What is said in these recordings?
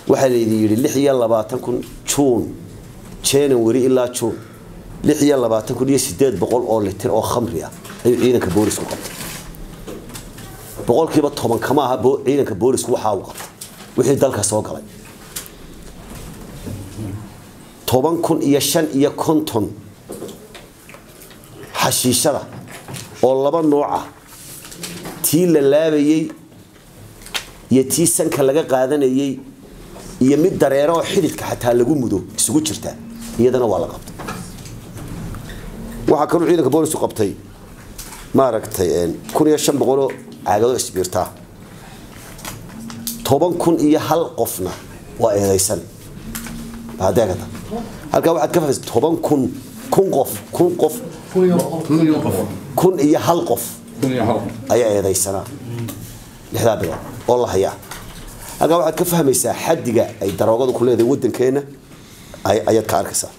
waxaa laydin yidhi lix iyo labaatan kun juun january ilaa juun lix iyo labaatan kun iyo sideed boqol oo litir oo khamri ah ayuu ciidanka boolisku qabtay boqolkiiba toban kama aha ciidanka boolisku waxaa uu qabtay wixii dalka soo galay toban kun iyo shan iyo konton xashiishada oo laba nooc ah tii la laabayey iyo tii sanka laga qaadanayey iyo mid dareero oo xididka xataa lagu mudo isugu jirta iyadana waa la qabtay waxaa kaluu ciidanka boolisku qabtay maaragtay kun iyo shan boqoloo caagado isbiirtaa toban kun iyo hal qofna waa eedaysan adeegata halkaa waxaad ka fahmaysa toban kun kun qof kun qof kun iyo hal qof ayaa eedaysanaa lixdaa bilood oo la hayaa halkaa waxaad ka fahmaysaa xadiga ay daroogadu ku leedahay waddankeenna ayaad ka arkaysaa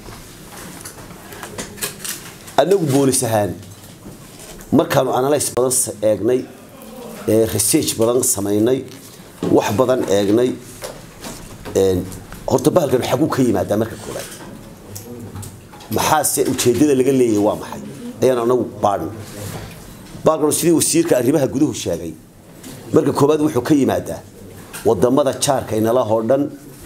annagu boolis ahaan markaanu analyse badan eegnay research badan samaynay wax badan eegnay horta bahalkan xaguu ka yimaadaa marka koobaad maxaase ujeedada laga leeyahay waa maxay ayaan anagu baadhin bahalkan sidii wasiirka arrimaha guduhu sheegay marka koobaad wuxuu ka yimaadaa wadamada jaarka inalahoo dhan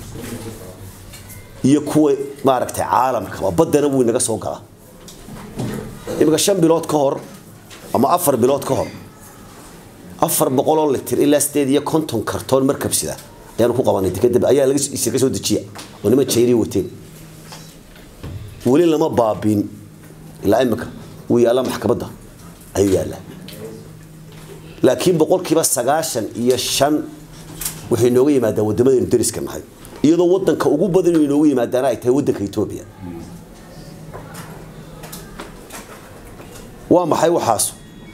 iyo kuwa maaragtay caalamkaba baddana wuu inaga soo galaa iminka shan bilood ka hor ama afar bilood ka hor afar boqoloo litir ilaa sideed iyo konton kartoon markabsida ayaanu ku qabanay dekada ayaa laga soo dejiya oo niman jayniya wateen weli lama baabiin ilaa imika wuu yaallaa maxkamadda ayuu yaallaa laakiin boqolkiiba sagaashan iyo shan waxay nooga yimaadaan waddamadaynu dariska nahay iyadoo waddanka ugu badan inay nooga yimaadaana ay tahay waddanka etoobiya waa maxay waxaasu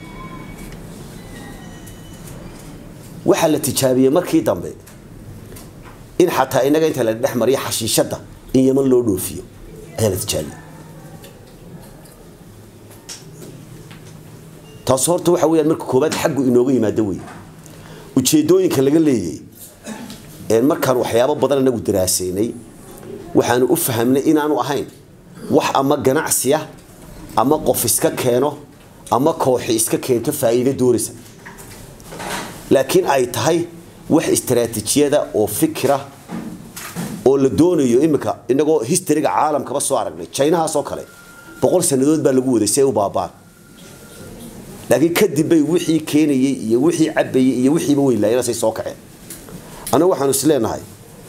waxaa la tijaabiyey markii dambe in xataa inaga inta la dhex mariyo xashiishadda in yaman loo dhoofiyo ayaa la tijaabiyey taas horta waxa weyaan marka koobaad xaggu inooga yimaado wey ujeedooyinka laga leeyay markaan waxyaabo badan anagu daraasaynay waxaanu u fahamnay inaanu ahayn wax ama ganacsiya ama qof iska keeno ama kooxi iska keento faa'iido doonaysa laakiin ay tahay wax istaraatiijiyada oo fikira oo la doonayo iminka inagoo historyga caalamkaba soo aragnay jinahaasoo kale boqol sannadood baa lagu waday si ay u baabaan laakiin kadib bay wixii keenayey iyo wixii cabayey iyo wixiiba weynlaayeenasay soo kaceen anagu waxaanu is leenahay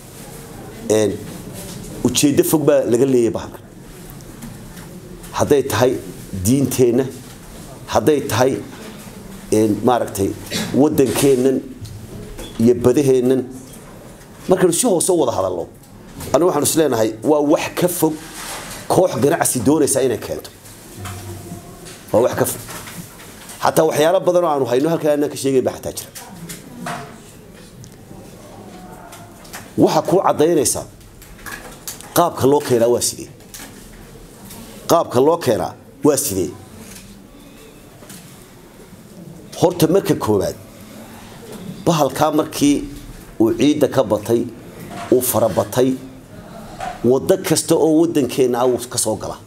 ujeeddo fog baa laga leeyay bahalkan hadday tahay diinteenna hadday tahay maaragtay waddankeennan iyo badaheennan markaynu si hoose u wada hadalno anagu waxaanu is leenahay waa wax ka fog koox ganacsi doonaysa inay keento waa wax ka fog xataa waxyaalo badan oo aanu hayno halkaa anaan ka sheegayn baa xataa jira waxaa kuu caddaynaysaa qaabka loo keenaa waa sidee qaabka loo keenaa waa sidee horta marka koowaad bahalkaa markii uu ciidda ka batay uu farabatay waddo kasta oo waddankeenna ah wuu ka soo gala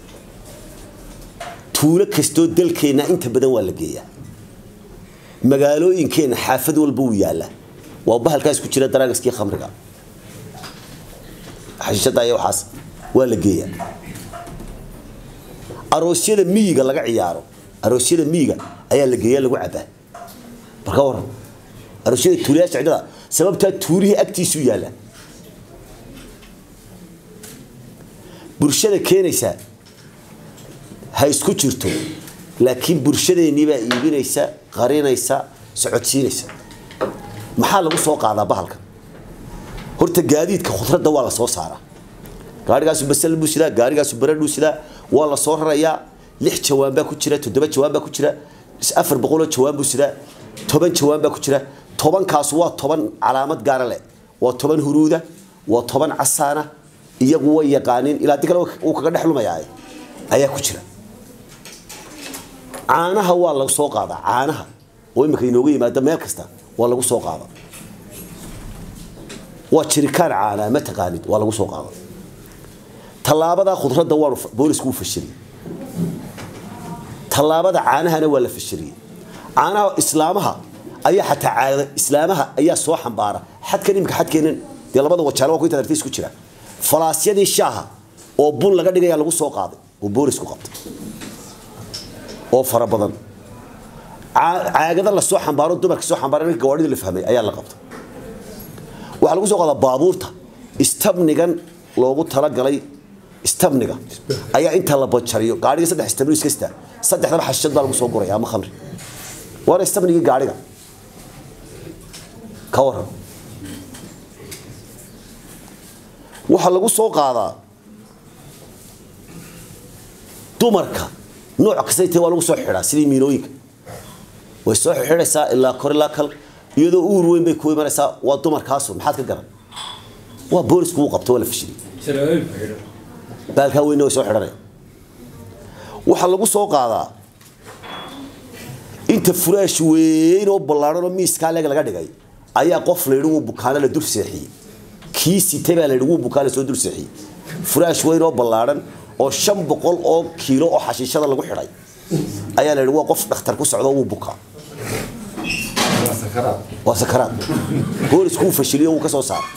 tuulo kastoo dalkeenna inta badan waa la geeyaa magaalooyinkeenna xaafad walba wuu yaallaa waa bahalkaas ku jira daraagaskii khamriga xashiishada iyo waxaas waa la geeyaa aroosyada miyiga laga ciyaaro aroosyada miyiga ayaa la geeyaa lagu cabaa marka waran aroosyada tuulayaasha cidhada sababtaa tuulihii agtiisuu yaallaa bulshada keenaysaa ha isku jirto laakiin bulshadeennii baa iibinaysa qarinaysa socodsiinaysa maxaa lagu soo qaadaa bahalka horta gaadiidka khudradda waa la soo saaraa gaarigaasu basal buu sidaa gaarigaasu baradhuu sidaa waa la soo rarayaa lix jawaan baa ku jira toddoba jawaan baa ku jira afar boqoloo jawaan buu sidaa toban jawaan baa ku jira tobankaas waa toban calaamad gaara leh waa toban huruuda waa toban casaana iyagu way yaqaaniin ilaa di kale uu kaga dhex lumayaa ayaa ku jira caanaha waa lagu soo qaadaa caanaha oo imika inooga yimaada meel kasta waa lagu soo qaada waa jirikaan caanaa ma taqaanid waa lagu soo qaaday tallaabada khudradda waanu boolisku u fashiliyey tallaabada caanahana waa la fashiliyey caanaha islaamaha ayaa xataa caada islaamaha ayaa soo xambaara xadkan imika xadkeenan dee labada wajaalo waa ku intaad artay isku jira falaasyadii shaaha oo bun laga dhigaya lagu soo qaaday oo boolisku qabtay oo fara badan caagada la soo xambaaro dumarka soo xambaara ninka gawaadhida la fahmay ayaa la qabtay waxaa lagu soo qaadaa baabuurta istabnigan loogu talagalay istabniga ayaa inta la bajariyo gaadhiga saddex istabni iskasta saddexdaba xashad baa lagu soo guraya ama khamri waana istabnigii gaadhiga ka waran waxaa lagu soo qaadaa dumarka nooc kasta intee waa lagu soo xidhaa sidii miinooyinka way soo xidhaysaa ilaa kor ilaa kal iyadoo uur weyn bay ku imanaysaa waa dumarkaasu maxaad ka garan waa boolisku uu qabto waa la fashiliyey baalkaa weynna way soo xidhanaya waxaa lagu soo qaadaa inta furaash weyn oo ballaadhan oo miiskaa leeg laga dhigay ayaa qof la yidhi wuu bukaana la dul seexiyey kii sitay baa la yidhi wuu bukaana soo dul seexiyey furaash weyn oo ballaadhan oo shan boqol oo kiilo oo xashiishada lagu xidhay ayaa la yidhi waa qof dhakhtar ku socdo wuu bukaa waa sakaraad boolisku uu fashiliyo wuu ka soo saaray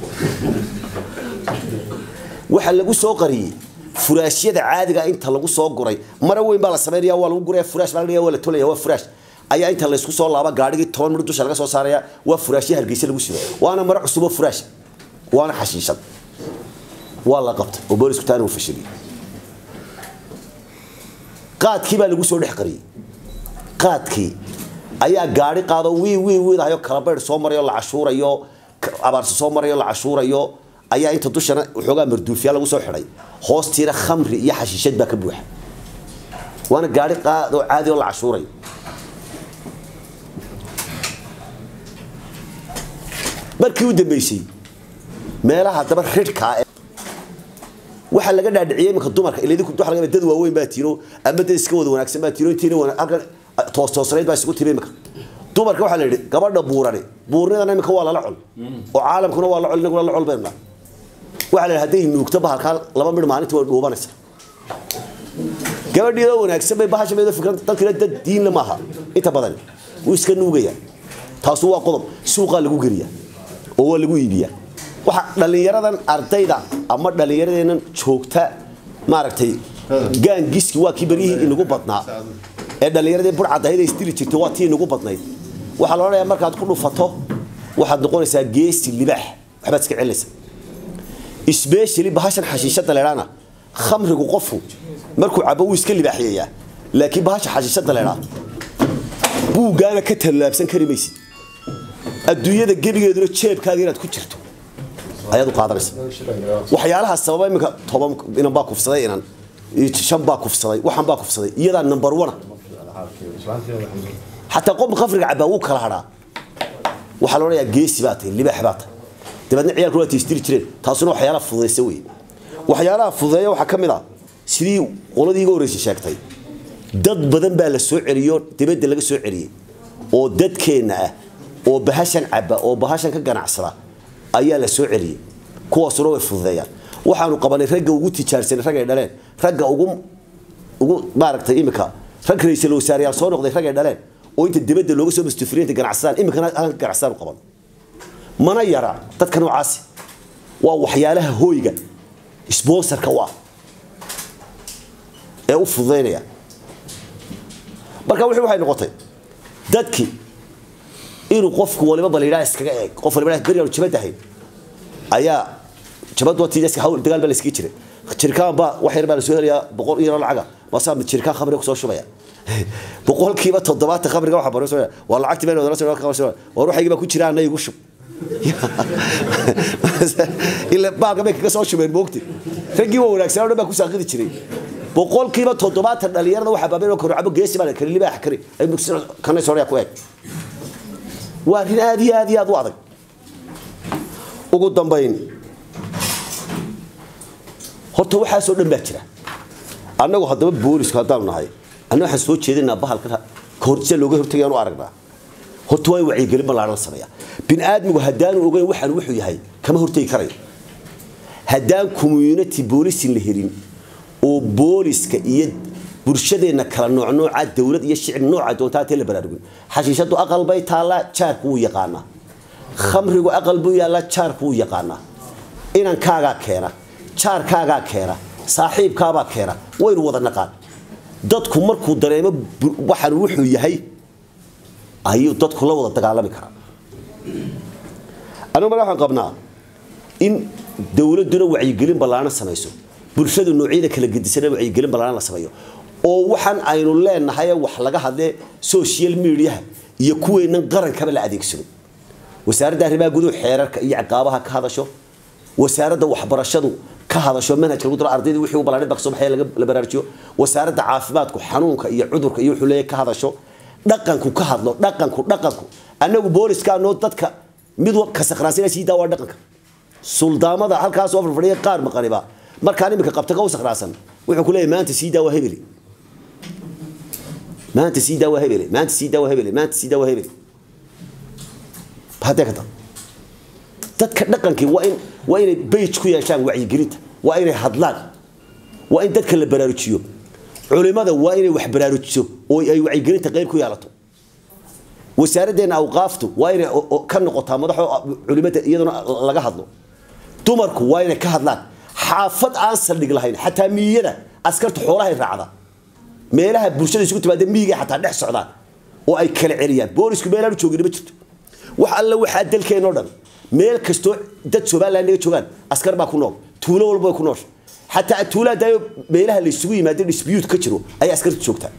waxaa lagu soo qariyey furaashyada caadiga inta lagu soo guray mara weyn baa la sameynaya waa lagu guraya furaash baa laga waa la tolaya waa furaash ayaa inta laysku soo laaba gaadhigii toban midh dusha laga soo saaraya waa furaashya hargeysa lagu sido waana maro cusub oo furaash waana xashiishad waa la qabtay oo boolisku taana uu fashiliyey qaadkii baa lagu soo dhex qariyey qaadkii ayaa gaadhi qaado wii wii wiidahayo kalabaydh soo marayo la cashuurayo abaarsi soo marayo la cashuurayo ayaa inta dushana waxoogaa marduufiya lagu soo xidhay hoostiina khamri iyo xashiishad baa ka buuxa waana gaadhi qaad oo caadi oo la cashuurayo markii u dambeysay meelaha daba ridhkaa waxaa laga dhaadhiciyey iminka dumarka iladinku waxa laga dad waaweyn baa tiino ama dad iska wada wanaagsan baa tiino intiina wana halkan toos toosnayd baa isugu timi iminka dumarka waxaa la yidhi gabadha buurani buurnidana iminka waa lala col oo caalamkuna waa la col inaguna la col baynu nahay waxaa la yidhi hadday nuugto bahalkaa laba midh maalintii way dhuubanaysa gabadhiidoo wanaagsan bay bahasha meedo fikran dadkina dad diinla maaha inta badan wuu iska nuugaya taasu waa qodob suuqaa lagu geliya oo waa lagu iibiyaa waxa dhallinyaradan ardayda ama dhallinyaradeennan joogta maaragtay gaangiski waa kii beryihii inagu badnaa ee dhallinyaradii burcadahayda isdili jirtay waa tii inagu badnayd waxaa la odhanayaa markaad ku dhufato waxaad noqonaysaa geesi libaax waxbaad iska celinaysaa isbeeshali bahashan xashiishada leedhaana khamrigu qofku markuu cabo wuu iska libaaxiyayaa laakiin bahasha xashiishada leedhaa buuggaana ka tallaabsan kari maysid adduunyada gebigeeduna jeebkaaga inaad ku jirto ayaad u qaadanaysa waxyaalaha sababa iminka toban inan baa kufsaday inan shan baa kufsaday waxan baa kufsaday iyadaa number one xataa qofka khamriga cabaa wuu kala hadhaa waxaa la odhanayaa geesi baa tahay libaax baa tahay dabeedna ciyaalku waa tiistiri jireen taasuna waxyaalaha fududaysa wey waxyaalaha fududeeya waxaa ka mid a sidii qoladii iga horreysay sheegtay dad badan baa la soo celiyo dibadda laga soo celiyey oo dadkeenna ah oo bahashan caba oo bahashan ka ganacsada ayaa la soo celiyey kuwaasuna way fududeeyaan waxaanu qabanay ragga ugu tijaarsanay rag ay dhaleen ragga ugu ugu maaragtay imika rag ra-iisul wasaareyaal soo noqday rag ay dhaleen oo inta dibadda looga soo mustafiriinta ganacsadaan imikana halkan ganacsadaan u qaban mana yara dadka noocaasi waa waxyaalaha hooyga sponsorka u ah ee u fududaynaya marka wixii waxay noqotay dadkii inuu qofku waliba baliidhaa iskaga eeg qof waliba beriyaanu jabadahay ayaa jabad watiiska hawl dagaal baa la iskaga jiray jirkaan baa wax yar baa la soo helayaa boqol iyo lacaga maasaa mid jirkaan khamriga kusoo shubaya boqolkiiba toddobaatan khamriga waxa baro soo waa lacagti been wadala soo war waxaygi baa ku jira anna igu shub ila baalka bay kaga soo shubeen moogti raggii waa wanaagsanaa dhan baa ku saaqidi jiray boqolkiiba toddobaatan dhalinyarada waxaa baabeen kor cabo geesi baa kari libaax kari ay kanay soo ku eeg waa arrin aad iyo aad iyo aad u adag ugu dambayn horta waxaasoo dhan baa jira annagu haddaba boolisku haddaanu nahay anna waxaan soo jeedinaa bahalka kahortisa looga hortagayaan u aragnaa horta waa in wacyigelin ballaaran la sameeyaa bini aadmigu haddaanu ogeyn waxaan wuxuu yahay kama hortegi karayo haddaan community boolisin la helin oo booliska iyo bulshadeenna kala noocnooca dowlad iyo shicib nooca doontaatee la baraarugin xashiishadu aqal bay taallaa jaarku wuu yaqaanaa khamrigu aqal buu yaallaa jaarku wuu yaqaanaa inankaagaa keena jaarkaagaa keena saaxiibkaabaa keena waynu wada naqaan dadku markuu dareemo waxaan wuxuu yahay ayuu dadku la wada dagaalami karaa anigu mara waxaan qabnaa in dowladduna wacyigelin ballaaran samayso bulshadu noocyada kala gedisana wacyigelin ballaaran la sameeyo oo waxaan aynu leenahay wax laga hadlee social mediaha iyo kuweennan qarankaba la adeegsado wasaaradda arrimaha guduhu xeerarka iyo ciqaabaha ka hadasho wasaaradda waxbarashadu ka hadasho manhajka lagu daro ardayda wixii u ballaarin baqso baxay la baraarujiyo wasaaradda caafimaadku xanuunka iyo cudurka iyo wuxuu leeyahay ka hadasho dhaqanku ka hadlo dhaqanku dhaqanku annagu booliska noo dadka mid ka sakhraasina sii daa waa dhaqanka suldaamada halkaas oo fadhiya qaar maqaniba markaan iminka qabta ka u sakhraasan wuxuu ku leeyahay maanta sii daa waa hebeli maanta sii daa waa hebeli maanta sii daa waa hebeli maanta sii daa waa hebeli haddee ka dab dadka dhaqankii waa in waa inay bage ku yeeshaan wacyigelinta waa inay hadlaan waa in dadka la baraarujiyo culimada waa inay wax baraarujiso oo ay wacyigelinta qayb ku yeelato wasaaraddeena awqaaftu waa inay ka noqotaa madaxo culimada iyaduna laga hadlo dumarku waa inay ka hadlaan xaafad aan saldhig lahayn xataa miyada askarta xoolahay raacda meelaha bulshada isugu timaada miyiga xataa dhex socdaan oo ay kala celiyaan boolisku meelaan joogin ma jirto wax alla waxaa dalkeenoo dhan meel kastoo dad somaliland naga joogaan askar baa ku nool tuulo walba way ku noosha xataa tuulaa daayo meelaha la isugu yimaado dispute ka jiro ayay askarta joogtaa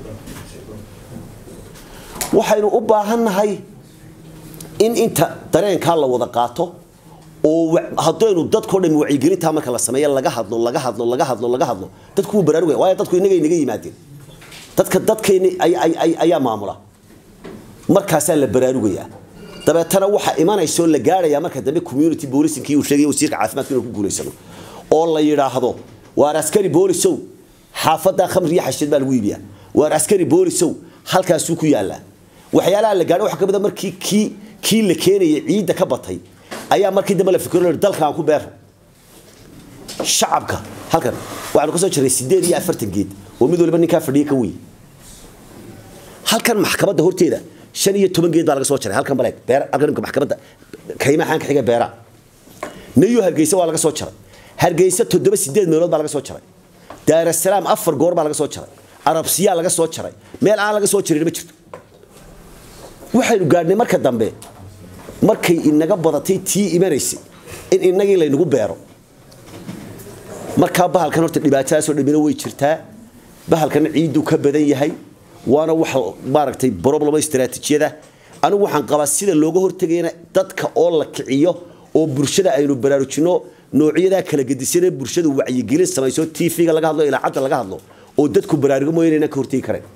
waxaynu u baahannahay in inta dareenkaa la wada qaato oo haddaynu dadkao dhan wacyigelintaa marka la sameeya laga hadlo laga hadlo laga hadlo laga hadlo dadku wuu baraarugaya waayo dadku innaga inaga yimaadeen dadka dadkayni ayaa maamula markaasaa la baraarugayaa dabeetana waxaa imanaysa oo la gaarhayaa marka dambe community boolisinkii uu sheegay wasiirka caafimaadka inuu ku guulaysano oo la yidhaahdo waar askari boolisow xaafaddaa khamri iyo xasheed baa lagu iibiyaa waar askari boolisow halkaasuu ku yaallaa waxyaalaha la gaadho waxa ka mid a markii kii kii la keenayay ciidda ka batay ayaa markii dambe la fikiro dalkaan ku beero shacabka halkan waxaanu ka soo jiray sideed iyo afartan geed oo mid waliba ninkaa fadhiya ka wey halkan maxkamadda horteeda shan iyo toban geed baa laga soo jaray halkan baleeg beer halkan imka maxkamadda kaymaha xaan ka xiga beera nayo hargeysa waa laga soo jaray hargeysa toddoba sideed meelood baa laga soo jaray daarasalaam afar goor baa laga soo jaray arabsiyaa laga soo jaray meel aan laga soo jarin ma jirto waxaynu gaadhnay marka dambe markay inaga badatay tii imanaysay in inagii laynagu beero markaa bahalkan horta dhibaatadaasoo dhamina way jirtaa bahalkana ciidduu ka badan yahay waana wax maaragtay problemo istaraatiijiyada anigu waxaan qabaa sida looga hortegayana dadka oo la kiciyo oo bulshada aynu baraarujino noocyadaa kala gedisane bulshadu wacyigelin samayso tv-ga laga hadlo ilaacadda laga hadlo oo dadku baraarugo mooya inaynan ka hortegi karayn